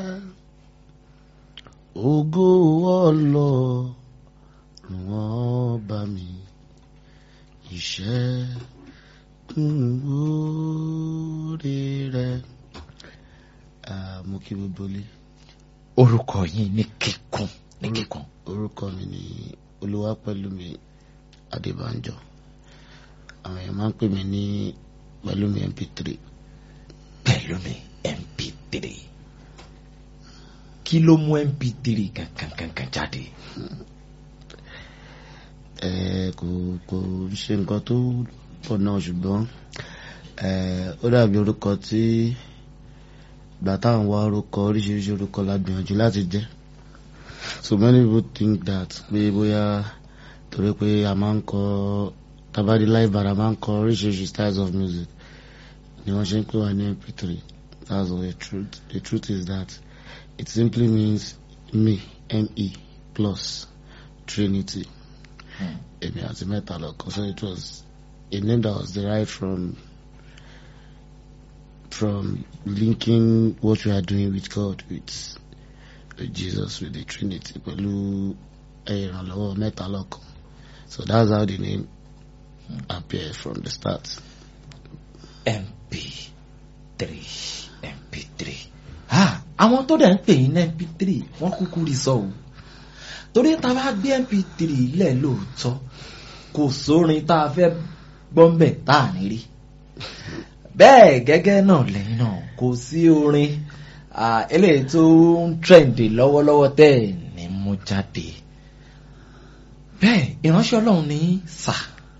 ògo ọlọ́run ọba mi ìṣẹ́gun oore rẹ̀ mo kí gbogbo ilé orúkọ yín ní kíkún ní kíkún. orúkọ mi ni olúwapẹ̀lúmi adébánjọ àwọn èèyàn máa ń pè mí ní pẹ̀lúmi mp3 Pẹ̀lúmi mp3 kí ló mú mp3 kankan kankan jáde. ẹ kò kò ṣe nǹkan tó pọ̀ náà ṣùgbọ́n ẹ ó dàbí orúkọ tí ìgbà táwọn wá orúkọ oríṣiríṣi orúkọ la gbìyànjú láti jẹ́ so many people think that pé bóyá torí pé a máa ń kọ tabadi live band a máa ń kọ oríṣiríṣi styles of music ni wọ́n ṣe ń pè wá ní mp3 that's all the truth the truth is that it simply means me me plus trinity èmi àti mẹ́ta lọ́kàn so it was a name that was derived from from linking what we are doing with God with, with Jesus with the Trinity pẹ̀lú ìrànlọ́wọ́ mẹ́ta lọ́kàn so that's how the name appeared from the start. mp3 mp3 ah àwọn tó dẹ̀ ń pè yín ní mp3 wọ́n kúkú rí sọ o torí tá a bá gbé mp3 lẹ̀ lóòótọ́ kò sórin tá a fẹ́ gbọ́nbẹ̀ tá a ní rí bẹ́ẹ̀ gẹ́gẹ́ náà lẹ́yìn náà kò sí orin ah, eléyìí tó ń trẹ̀ǹdì lọ́wọ́lọ́wọ́ tẹ́ ẹ̀ ní mú jáde bẹ́ẹ̀ ìránṣẹ́ ọlọ́run ní sà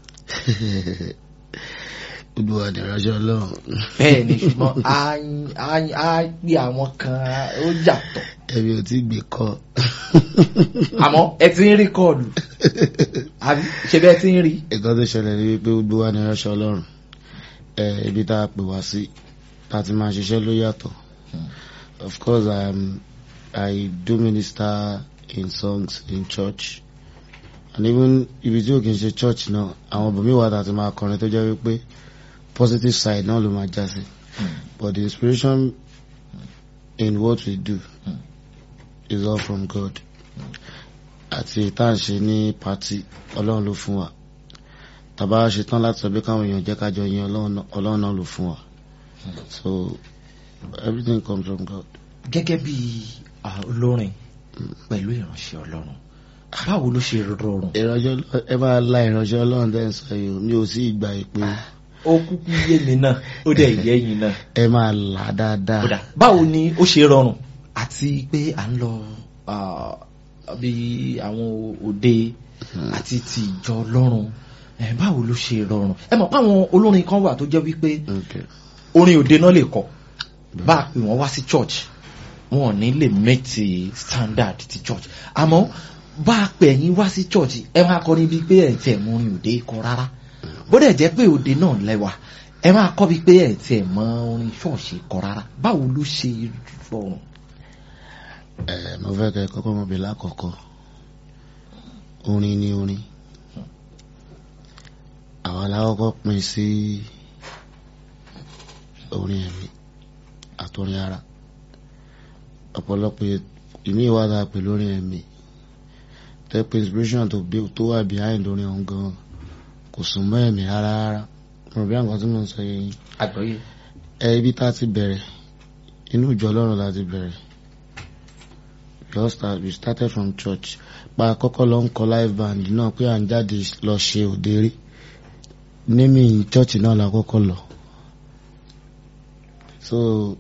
olúwa ni ìránṣẹ́ ọlọ́run bẹ́ẹ̀ ni ṣùgbọ́n á á- á gbé àwọn kan ó yàtọ̀ ẹ̀mí ò tí gbé kọ́ àmọ́ ẹ ti ń rékọ́ọ̀dù àbí ṣe bẹ́ẹ̀ ti ń rí nǹkan tó ṣẹlẹ̀ ní wípé olúwa ni ìránṣẹ́ ọlọ́run ẹ ibi tá a pè wá sí tá a ti máa ṣiṣẹ́ ló yàtọ̀ of course I am I do minister in songs in church and even ibi tí ò kì í ṣe church náà àwọn bòmí wà tá a ti máa kọrin tó jẹ́ wípé positive side náà ló máa já sí but the inspiration in what we do is all from God àti tá à ń ṣe ní party ọlọ́run ló fún wa tàbá ṣe tán láti sọ pé káwọn èèyàn jẹ́ kájọ yin ọlọ́run náà- ọlọ́run náà ló fún wa so everything comes from God. gẹ́gẹ́ bí ah, olórin pẹ̀lú ìránṣẹ́ ọlọ́run báwo ló ṣe rọrùn ìránṣẹ́ Ọlọ́- ẹ máa la ìránṣẹ́ ọlọ́run dẹ́ ń sọ yìí o mi ò sí ìgbà ìpè ó kúkú yé mi náà ó dẹ̀ yé yín náà ẹ máa là á dáadáa. kódà báwo ni ó ṣe rọrùn àti pé à ń lọ ah, bí àwọn òde àti ti ìjọ ọlọ́run eh, báwo ló ṣe rọrùn ẹ mọ̀ pé àwọn olórin kan wà tó jẹ́ wípé Okay. orin òde náà lè kọ bá a pè wọ́n wá sí church wọn ò ní lè meet the standard ti church àmọ́ bá a pè ẹ̀yin wá sí church ẹ máa kọ́ níbi pé ẹ̀ tiẹ̀ mọ orin òde kọ rárá bó dẹ̀ jẹ́ pé òde náà lẹ́wà ẹ máa kọ́ bí pé ẹ̀ tiẹ̀ mọ orin ṣọ́ọ̀ṣì kọ rárá báwo ló ṣe rọrùn. ẹ mo fẹ́ kẹ́ ẹ kọ́kọ́ mọ̀ bí lákọ̀ọ́kọ́ orin ni orin àwọn alákọ̀ọ́kọ́ pín sí orin ẹ̀mí àtọrin ara ọ̀pọ̀lọpọ̀ ìmí ìwádà pẹ̀lú orin ẹ̀mí tẹ́pẹ́ inspiration tó bí tó wà behind orin ọ̀hún gan kò sùn mọ́ ẹ̀mí rárá rárá mo bí àwọn tí mo ń sọ yẹn àgbọ̀yé ẹ ibi tá a ti bẹ̀rẹ̀ inú ìjọ ọlọ́run la ti bẹ̀rẹ̀ we all start we started from church pa kọ́kọ́ lọ ń kọ live band náà pé à ń jáde lọ ṣe òde rí nímì church náà la kọ́kọ́ lọ so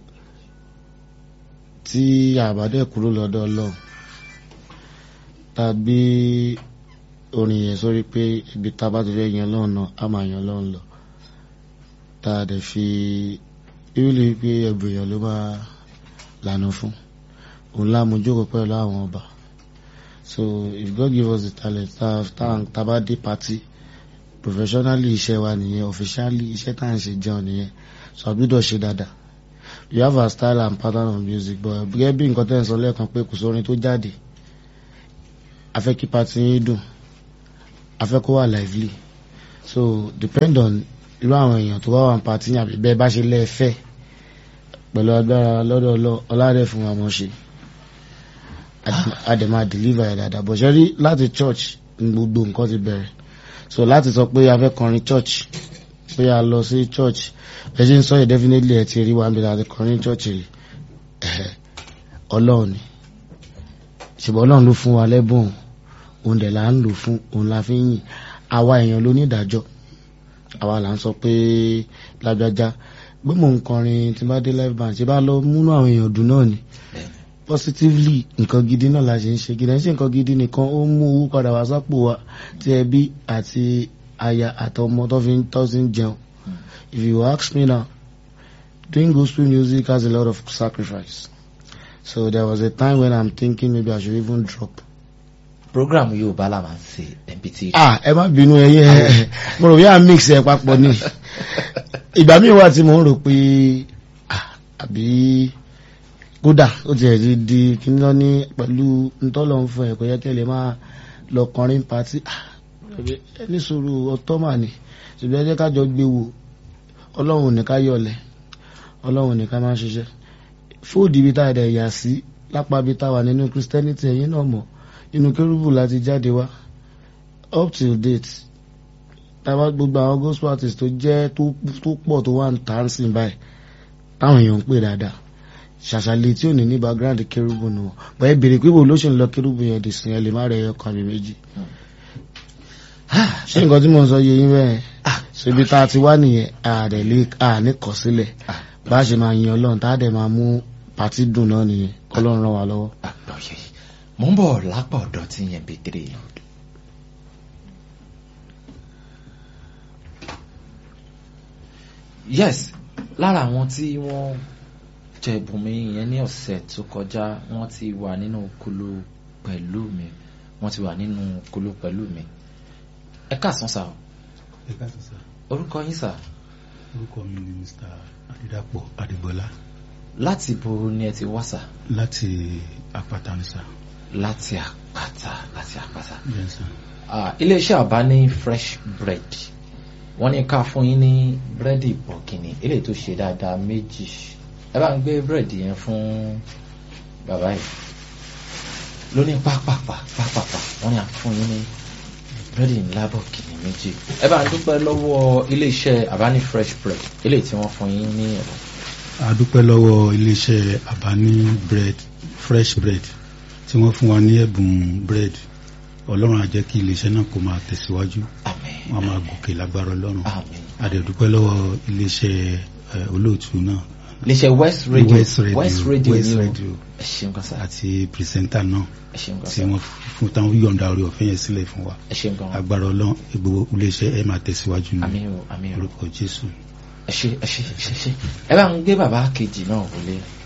tí àbádẹ kúrò lọ́dọ̀ ọlọ́run tá a gbé orin yẹn sórí pé ibi tá a bá ti fẹ́ yan ọlọ́run náà á máa yan ọlọ́run lọ tá a dẹ̀ fi bíbélì pé ẹgbẹ́ èèyàn ló máa lànà fún òun lámójókòó pẹ̀lú àwọn ọba so if God give us the talent tá tá tá bá dé party professionally iṣẹ́ wa nìyẹn officially iṣẹ́ tá à ń ṣe jẹun nìyẹn so àbúdọ̀ ṣe dáadáa you have a style and pattern of music but gẹ́gẹ́ bí nǹkan tẹ́ ń sọ lẹ́ẹ̀kan pé kò sórin tó jáde a fẹ́ kí party yín dùn a fẹ́ kó wà lively so depend on irú àwọn èèyàn tó bá wà ní party yín àbí bẹ́ẹ̀ bá ṣe lẹ́ẹ̀fẹ́ pẹ̀lú agbára lọ́dọ̀ ọlọ́ ọládẹ fún wa mọ̀ ṣe a dẹ̀ máa deliver ẹ̀ dáadáa bọ̀ ṣe rí láti church ní gbogbo nǹkan ti bẹ̀rẹ̀ so láti sọ pé a fẹ́ kọrin church pé a lọ sí church ẹ ṣe ń sọ yìí definitely ẹ ti rí wa níbi láti kọrin church rí ẹ̀hẹ̀, ọlọ́run ni ṣùgbọ́n ọlọ́run ló fún wa lẹ́bùn òun dẹ̀ là ń lò fún òun la fi ń yìn àwa èèyàn ló ní ìdájọ́ àwa là ń sọ pé lágbájá pé mò ń kọrin tí bá dé live band ṣe bá lọ múnú àwọn èèyàn dùn náà ni positively nǹkan gidi náà la ṣe ń ṣe gidi ẹ̀ ń ṣe nǹkan gidi nìkan ó mú owó padà wá sápò wa tí ẹbí àti aya àtọmọ tó fi ń tọ́ sí ń jẹun if you ask me now doing gospel music has a lot of sacrifice so there was a time when I'm thinking maybe I should even drop program yorùbá la máa ń ṣe mp3 ah ẹ má bínú ẹyẹ mo rò bí à ń mix ẹ papọ̀ ni ìgbà míì wà tí mo ń rò pé ah, àbí kódà ó ti ẹ̀rí di kíní lọ ní pẹ̀lú ntọ́lọ̀ ń fún ẹ̀ kò yẹ kí ẹ lè máa lọ kọrin pàtí ẹni sòrò ọtọ́ mà ní ṣùgbọ́n ẹ jẹ́ ká jọ gbé wò ọlọ́run ò ní ká yọ̀lẹ̀ ọlọ́run ò ní ká máa ṣiṣẹ́ fóòdì ibi tá a dẹ̀ yà sí lápá ibi tá a wà nínú christianity ẹ̀yìn náà mọ̀ inú kérúbù láti jáde wá up till date tábà gbogbo àwọn gospel artist tó jẹ́ tó tó pọ̀ tó wà ń tà ń sìn báyìí táwọn èèyàn ń pè dáadáa ṣàṣàlẹ̀ tí ò ní ní background kérúbù nù wọ́n bọ́ ẹ bèrè pé bò ló ṣe ń lọ kérúbù yẹn dì sìn ẹ lè má rẹ̀ ẹyọ kan àbí méjì ṣé nǹkan tí mo ń sọ yé yín bẹ́ẹ̀ ṣebi tá a ti wá nìyẹn àdẹ̀ lè àní kọ̀ sílẹ̀ bá a ṣe máa yin ọlọ́run tá a dẹ̀ máa mú pàtí dùn náà nìyẹn ọlọ́run ràn wá lọ́wọ́. àgbọ̀yé mo ń bọ̀ lápá ọ̀dọ̀ tí yẹn mp3 yes lára àwọn tí wọ́n jẹ bùnmi yẹn ní ọ̀sẹ̀ tó kọjá wọ́n ti wà nínú kulu pẹ̀lú mi wọ́n ti wà nínú kulu pẹ̀lú mi ẹ káàsán sá o ẹ káàsán sá orúkọ yín sá orúkọ mi ni mr adédàpọ̀ adébọlá láti bo ni ẹ ti wá sá láti àpáta ní sá láti àpáta láti àpáta bẹ́ẹ̀ sá Ah, iléeṣẹ́ àbá ní fresh bread wọ́n ní ká fún yín ní búrẹ́dì bọ̀gìnì eléyìí tó ṣe dáadáa méjì ẹ bá ń gbé búrẹ́dì yẹn fún bàbá yìí lóní pápápá pápápá wọ́n ní à fún yín ní búrẹ́dì ńlá bọ̀gìnì méjì ẹ bá ń dúpẹ́ lọ́wọ́ iléeṣẹ́ àbá ní fresh bread eléyìí tí wọ́n fún yín ní ẹ̀rọ a dúpẹ́ lọ́wọ́ iléeṣẹ́ àbáni bread fresh bread tí wọ́n fún wa ní ẹ̀bùn bread ọlọ́run á jẹ́ kí iléeṣẹ́ náà kó máa tẹ̀síwájú àmín wọ́n máa gòkè lágbára ọlọ́run àmín a dẹ̀ dúpẹ́ lọ́wọ́ iléeṣẹ́ eh, olóòtú náà iléeṣẹ́ west radio West Radio, west radio West ni o Radio. ẹ ṣeun kan sá àti pìrìsẹ́ńtà náà ẹ ṣeun kan tí sá wọ́n fún táwọn yọ̀ǹda orí ọ̀fẹ́ yẹn sílẹ̀ fún wa ẹ ṣeun kan agbára ọlọ́run gbogbo iléeṣẹ́ ẹ̀ máa tẹ̀síwájú ní àmín o àmín o orúkọ jésù ẹ ṣe ẹ ṣe ẹ ṣe ẹ ṣe ẹ bá ń gbé bàbá kejì náà wọlé